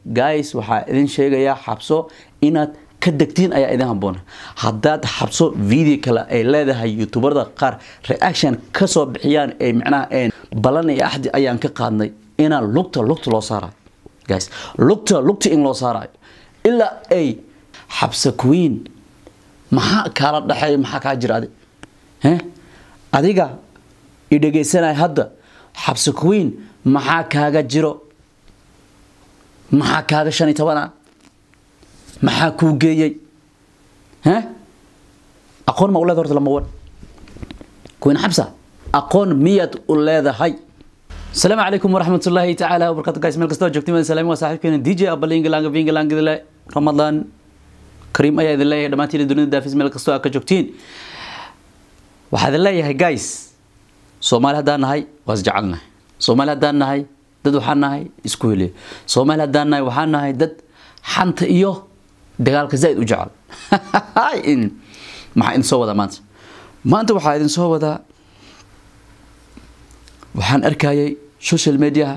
guys waxaa idin sheegayaa xabso inaad ka degtiin ayaa idin haboona haddaad xabso video kale ay leedahay youtuberada qaar reaction kasoo bixiyaan ee micnaha balan iyo axdi ayaan ka qaadnay inaan lugta lugta loo saarayo guys lugta lugta in loo saarayo ilaa ay xabsa queen maxaa kaala dhexeeya maxaa kaa jira adi adiga i dhegaysanaya hadda xabsa queen maxaa kaaga jiro maxaa kaaga shan iyo tobana maxaa kuu geeyey aqoon ma u leedahay horta lama wan queen xabsa aqoon miyaad u leedahay السلام عليكم ورحمة الله تعالى وبركاته guys meel kastoo joogtiin salaam waa saaxiibkeena DJ Abalinga langa vinga langa dile Ramadan Kareem ayaa idin leeyahay dhamaantiin dunida daafis meel kastoo aad ka joogtiin waxaad leeyahay guys Soomaali haddaan nahay waa isjecelnahay Soomaali haddaan nahay dad waxaan nahay isku heliyo Soomaali haddaan nahay waxaan nahay dad xanta iyo dagaalka zaid u jecel in maxaa idin soo wadaa maanta maanta waxaa idin soo wadaa waxaan arkayay social mediaha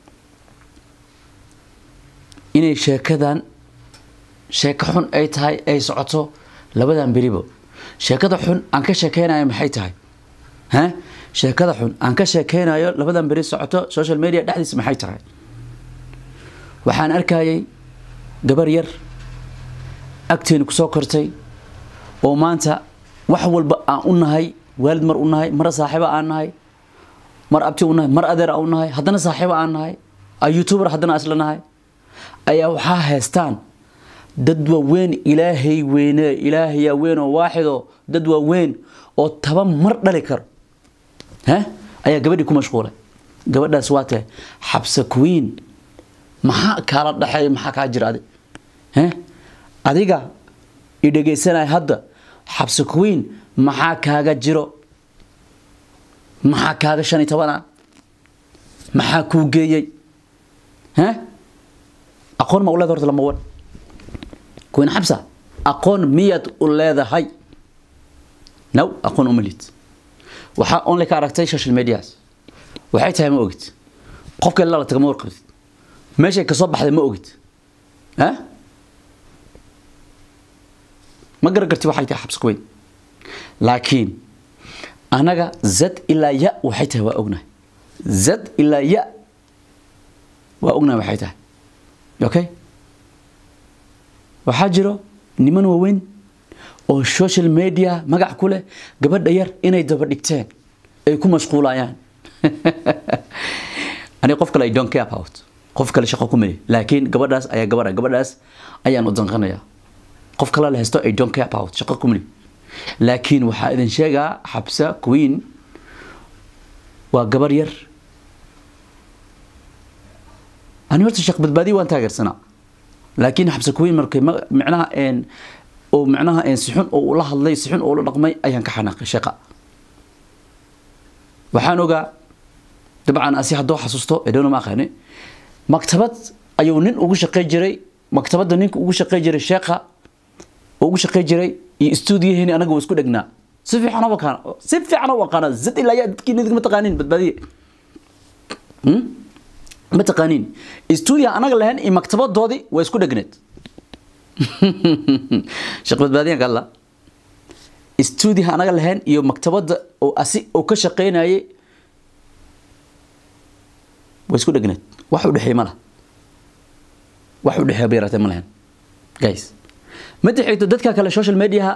inay sheekadan sheeko xun ay tahay ay socoto labadan beribo sheekada xun aan ka sheekeynayo maxay tahay ha sheekada xun aan ka sheekeynayo labadan beri socoto social media dhexdiisa maxay tahay waxaan arkayay gabar yar agteeni kusoo kortay oo maanta wax walba aan u nahay waalid mar u nahay mar saaxiibo aan nahay mar abti u nahay mar adeer u nahay haddana saaxiibo aan nahay youtuber haddana isla nahay ayaa waxaa haystaan dad waaweyn ilaahay weyne ilaahayaa weyn oo waaxidoo dad waaweyn oo taban mar dhali karo ha ayaa gabadhii ku mashquulay gabadhaas waa tahay xabsa queen maxaa kaala dhexeeya maxaa kaa jira adi ha adiga i dhegaysanaya hadda xabsa queen maxaa kaaga jiro maxaa kaaga shan iyo tobana maxaa kuu geeyey aqoon ma u leedahay horta lama wan queen xabsa aqoon miyaad u leedahay naw aqoon uma liid waxaa only ka aragtay social medias waxay tahay ma ogid qofka ilaa la taga ma warqabtid meeshay kasoo baxday ma ogid ma garan karti waxay tahay xabsa queen laakiin anaga z ilaa ya waxay tahay waa ognahay z ilaa ya waa ognahay waxay tahay okay waxaa jiro niman waaweyn oo social media magac ku leh gabadha yar inay daba dhigteen ay ku mashquulayaan aniga qof kale i don't care about qof kale shaqo ku mali laakiin gabadhaas ayaa gabadha gabadhaas ayaan u danqanayaa qof kale la haysto i don't care about shaqo ku mali laakiin waxaa idin sheegaa xabsa queen waa gabar yar ani horta sheekh badbaadiya waan taageersanaa laakiin xabsa queen markay micnaha oo micnaha si xun oo ula hadlay si xun oo ula dhaqmay ayaan ka xanaaqay sheeqa waxaan ogaa dabcan asi haddoo xasuusto edhowna ma aqaani maktabad ayuu nin ugu shaqey jiray maktabadda ninka ugu shaqey jiray sheekha oo ugu shaqey jiray iyo stuudiyaheeni anaga waa isku dhegnaa si fiican u aqaan si fiican u aqaana zad ilaa yaa dadkii nidga ma taqaanin badbaadiye ma taqaanin stuudiyaha anaga lahayn iyo maktabadoodii waa isku dhegneed sheekh badbaadiyan ka hadla stuudiyaha anaga lahayn iyo maktabadda oo asi oo ka shaqeynayay waa isku dhegneed wax u dhexeey ma laha wax u dhexeeya bay yaratee ma lahayn guys mada xigto dadka kale social mediaha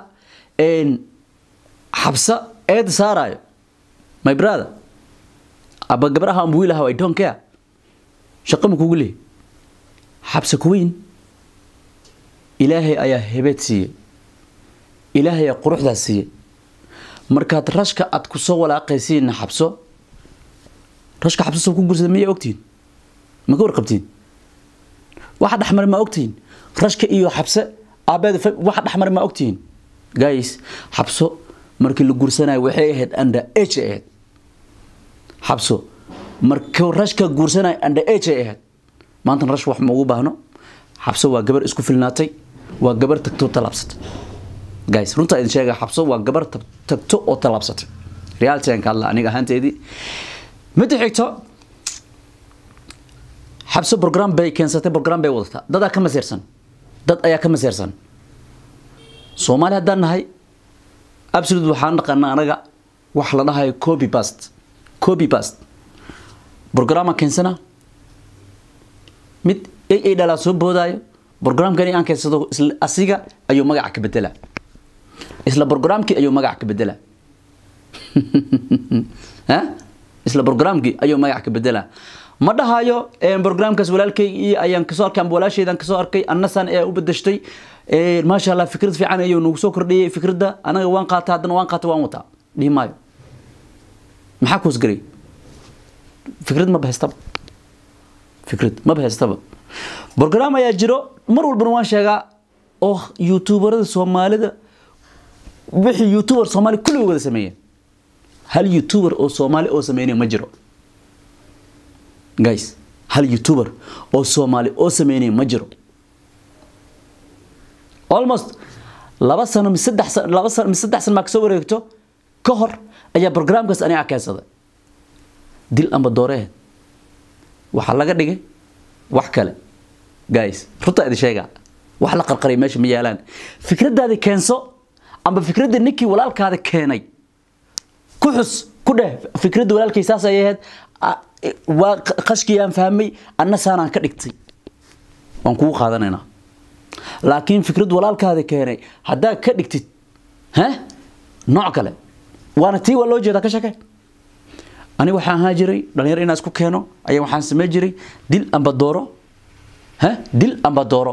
xabsa eed saarayo my brother aba gabraha amba wiil aha i don't care shaqo ma kugu leeyahy xabsa queen ilaahay ayaa hebeed siiyey ilaahay ayaa quruxdaas siiyey markaad rashka aad kusoo walaaqaysiinna xabso rashka xabso soo ku gursada miyaa ogtihiin ma ka warqabtiin waxa dhexmar ma ogtihiin rashka iyo xabse aabeeda waxa dhexmar ma ogtihiin guys xabso markii la gursanayo waxay ahayd under age ay ahayd xabso markuu rashka guursanayo under age ay ahayd maanta rash wax ma ugu baahno xabso waa gabar isku filnaatay waa gabar tagto talaabsatay guys runta idin sheega xabso waa gabar tagto oo talaabsatay reality aan ka hadla aniga ahaanteedii midda xigto xabso program bay keensatay program bay wadataa dadaa ka maseersan dad ayaa ka maseersan soomaali haddaan nahay absolute waxaan dhaqanaa anaga wax la dhahayo copy past copy past programaan keensana mid ay ay dhalaa soo boodaayo programkani aan keensado isla asiga ayuu magaca ka bedelaa isla programkii ayuu magaca ka bedelaa ha isla programkii ayuu magaca ka bedelaa ma dhahayo programkaas walaalkay iyo ayaan kasoo arkay amba walaashaydan kasoo arkay annasan ee u bedeshtay maasha allah fikrad fiican ayuu nagu soo kordhiyey fikradda anaga waan qaata haddana waan qaata waan wataa dhihi maayo maxaa kuusgaray fikrad ma bahaystaba fikrad ma bahaystaba program ayaa jiro mar walbana waan sheegaa oo youtuberada soomaalida wixii youtuber soomaali kulliga wada sameeyeen hal youtuber oo soomaali oo sameynaya ma jiro guys hal youtuber oo soomaali oo sameynaya ma jiro almost laba sano mise saddex sano laba sano mise saddex sano maa kasoo wareegto ka hor ayaa programkaas aniga keensaday dil amba dooreed waxaa laga dhigay wax kale guys runtaa idin sheegaa wax la qarqaray meesha ma yaalaan fikradaadi keenso amba fikradda ninkii walaalkaada keenay ku xus ku dheh fikradda walaalkay saas ay ahayd waa qashkii aan fahmay anna saanaan ka dhigtay waan kugu qaadanaynaa laakiin fikrad walaalkaada keenay haddaa ka dhigtid he nooc kale waana tii waa loo jeedaa ka shake ani waxaan ahaa jiray dhalinyaro inaan isku keeno ayaa waxaan samey jiray dil amba dooro he dil amba dooro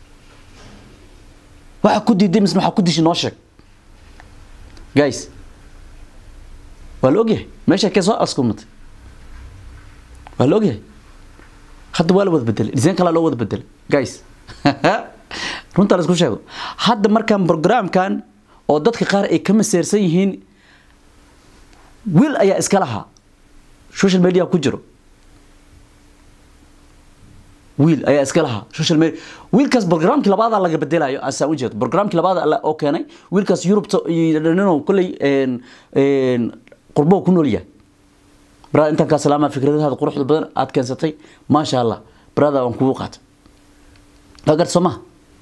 waxa ku diiday mise waxaa ku dishi noo sheeg guys waa la ogyahay meesha kee soo askumatay waa la ogyahay hadda waa la wada bedelay design kalaa loo wada bedelay guys runtaa la isku sheego hadda markaan programkan oo dadka qaar ay ka maseersan yihiin wiil ayaa iska lahaa social media ku jiro wiil ayaa iska lahaa social media wiilkaas programkii labaada laga bedelayo asaan u jeedo programkii labaada oo keenay wiilkaas yurubta ninoo kolley qurbo ku nool yahay brada intaan kaa salaama fikradahaada quruxda badan aad keensatay maasha allah brada waan kugu qaatay waa garta soo maha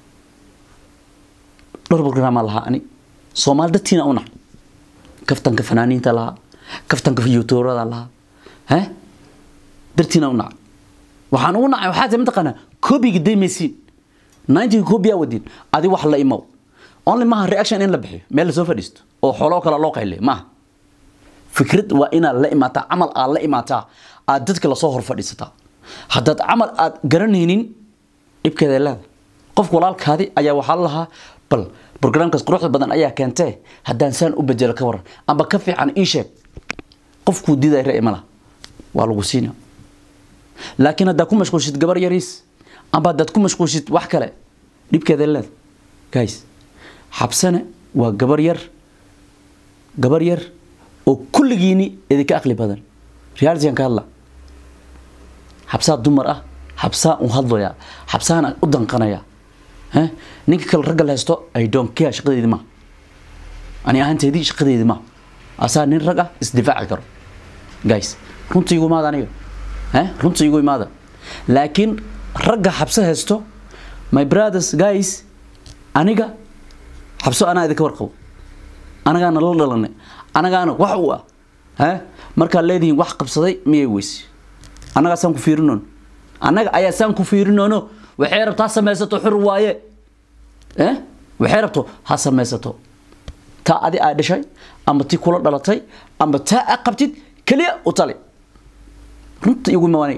dhowr programaa lahaa ani soomaali dadtiina una kaftanka fanaaniinta lahaa kaftanka youtuberada lahaa he dartiina u nacay waxaan ugu nacay waxaa tahay mataqaanaa kobiga daymaysiin ninetiga kobiyaa wadin adi wax la imow only maaha reaction in la bixiyo meel lasoo fadhiisto oo xooloo kale loo qayle maaha fikrad waa inaad la imaataa camal aad la imaataa aad dadka lasoo hor fadhiisataa haddaad camal aad garanaynin dhibkeeda leeda qofka walaalkaadi ayaa waxaa lahaa bal programkaas quruxda badan ayaa keentee haddaan saan u bedelo ka waran amba ka fiican ii sheeg qofkuu diiday ra imala waa lagu siina laakiin haddaad ku mashquulshid gabar yariis amba haddaad ku mashquulshid wax kale dhibkeeda leeda guys xabsane waa gabar yar gabar yar oo kulligiini idinka aqli badan realitygan ka hadla xabsaa dumar ah xabsaa u hadlaya xabsaana u danqanaya ninka kale ragga la haysto ay doonkiya shaqadeedi ma ani ahaanteedii shaqadeedi ma asaa nin rag ah isdifaaci karo guys runta igu imaada aniga runta igu imaada laakiin ragga xabso haysto my brothers guys aniga xabso anaa idinka warqabo anagaana la dhalanay anagaana wax u ah markaad leedihiin wax qabsaday miyay weyse annagaa saan ku fiirinoon annaga ayaa saan ku fiirinoono waxay rabto ha samaysato xur waaye waxay rabto ha samaysato taa adi aa dhashay amba ti kula dhalatay amba taa a qabtid keliya u tali runta igu mawaanay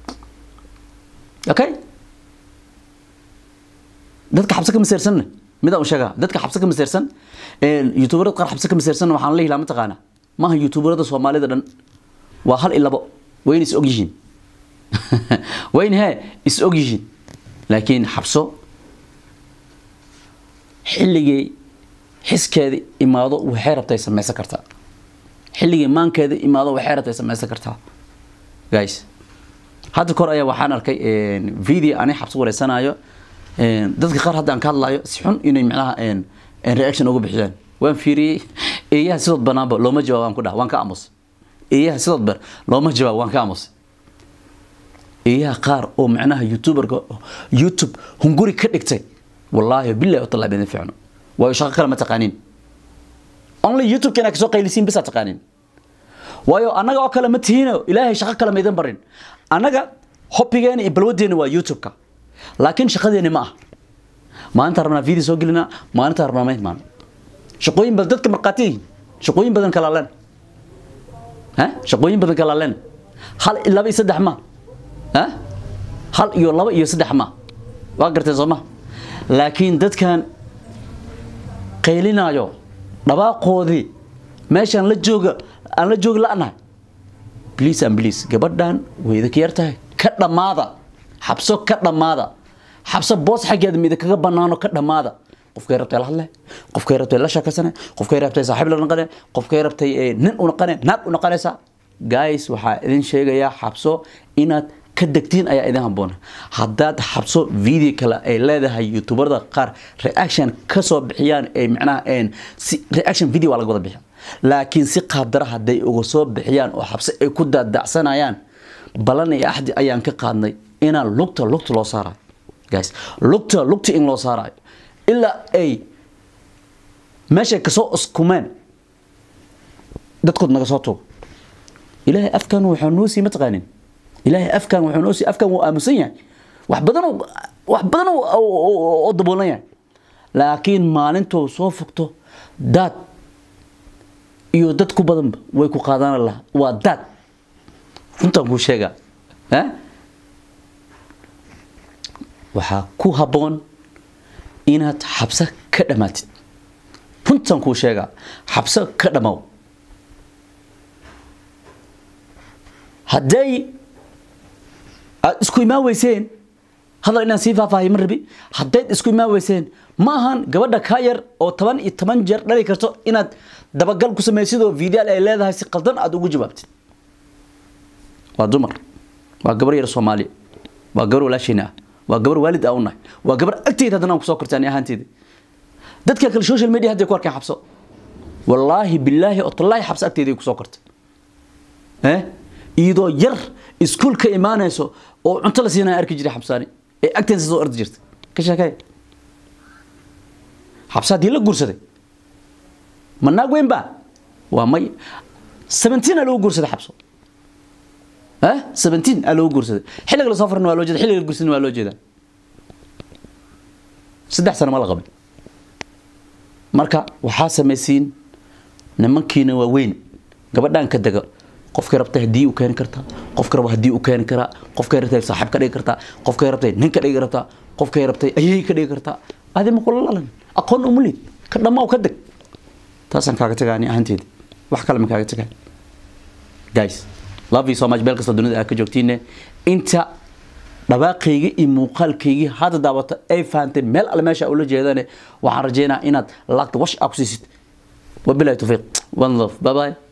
okay dadka xabse ka maseersanna midaan u sheegaa dadka xabse ka maseersan youtuberada qaar xabse ka maseersan waxaan la hilaa mataqaana maaha youtuberada soomaalida dhan waa hal i labo wayna is og yihiin wayna hee is og yihiin laakiin xabso xilligii xiskeeda imaado waxay rabtay samaysan kartaa xilligii maankeeda imaado waxay rabtay samaysan kartaa guys hadda kor ayaa waxaan arkay video ani xabso wareysanayo dadka qaar hadda aan ka hadlayo si xun inay micnaha reaction uga bixiyaan waan fiiriyey eeyaha sidood banaanba looma jawaab waan ku dhaha waan ka aamusay eeyaha sidood bar looma jawaab waan ka aamusay eeyaha qaar oo macnaha youtuberka youtube hunguri ka dhigtay wallaahi billahi watallahi bidin fiicno waayo shaqo kale ma taqaaniin only youtube kana kasoo qaylisiin bisa taqaaniin waayo annaga oo kale ma tihiino ilaahay shaqo kale ma idin barin annaga hobbigeena iyo balwadeena waa youtube-ka laakiin shaqadeeni ma ah maalinta rabnaa video soo gelinaa maalinta rabnaa mayn maan shaqooyin badan dadka markhaati yihiin shaqooyin badan kala leen ha shaqooyin badan kala leen hal iyo laba iyo saddex ma ha hal iyo laba iyo saddex ma waa garteen soo ma laakiin dadkan qaylinaayo dhabaaqoodii meeshaan la jooga aan la joogi la'nahay please and please gabadhan way idinka yar tahay ka dhammaada xabso ka dhammaada xabso boos xaggeeda ma idinkaga bannaano ka dhammaada qofkay rabtay la hadle qofkay rabtay la sheekaysane qofkay rabtay saaxiib la naqane qofkay rabtay nin u naqane naag u naqanaysa guys waxaa idin sheegayaa xabso inaad ka degtiin ayaa idin habboona haddaad xabso video kale ay leedahay youtuberada qaar reaction ka soo bixiyaan ay macnaha si reaction video waa laga wada bixiya laakiin si qaabdara hadday uga soo bixiyaan oo xabse ay ku daadacsanayaan balan iyo axdi ayaan ka qaadnay inaan lugta lugta loo saarayo guys lugta lugta in loo saarayo ilaa ay meeshay kasoo uskumeen dadkood naga soo tugo ilaahay afkan waxaa noo sii mataqaanin ilaahay afkan waxaa noo sii afkan wuu aamusan yahay wax badan wax badan oo daboolan yahay laakiin maalintuu soo fogto daad iyo dad ku badanba way ku qaadan lahaa waa daad runtaan kuu sheegaa waxaa ku habboon inaad xabso ka dhammaatid runtaan kuu sheegaa xabso ka dhammow hadday aad isku imaan weyseen hadal inaan sii faahfaahiyo ma rabi haddayd isku imaan weyseen ma ahan gabadha kaa yar oo toban iyo toban jeer dhali karto inaad dabagal ku samaysid oo videal ay leedahay si qaldan aad ugu jawaabtid waa dumar waa gabar yar soomaaliya waa gabar walaashayna ah waa gabar waalid ah u nahay waa gabar agteyda haddana aan kusoo kortay ani ahaanteeda dadka kale social media hadday ku arkeen xabso wallaahi billaahi oo tallaahi xabso agteeday kusoo kortay eh iyadoo yar iskuul ka imaanayso oo cunto la siinaya arki jiray xabsaani ee agteensa soo ordi jirtay ka sheekay xabsa haddii la guursaday ma naag weyn ba waa may seventeen aa lagu guursaday xabso eh seventeen aa lagu guursaday xilliga lasoo farna waa loo jeeda xilliga la guursadna waa loo jeedaa saddex sano ma la qabin marka waxaa samaysiin nimankiina waa weyn gabadhaan ka dega qofkay rabtay haddii u keeni kartaa qofka rabo haddii u keeni karaa qofkay rabtay saaxiib ka dhigi kartaa qofkay rabtay nin ka dhigi kartaa qofkay rabtay ayay ka dhigi kartaa adima kula lalan aqoon umulid ka dhammaa ka deg taasaan kaaga tagaani ahanteedi wax kale ma kaaga tagaan guys love you so much meel kasta dunida aad ka joogtiine inta dhawaaqaygii iyo muuqaalkaygii hadda daawata ay fahantay meel alle meesha ula jeedane waxaan rajeynaa inaad laagta wash aa ku siisid wabilahi tawfiiq one love bye bye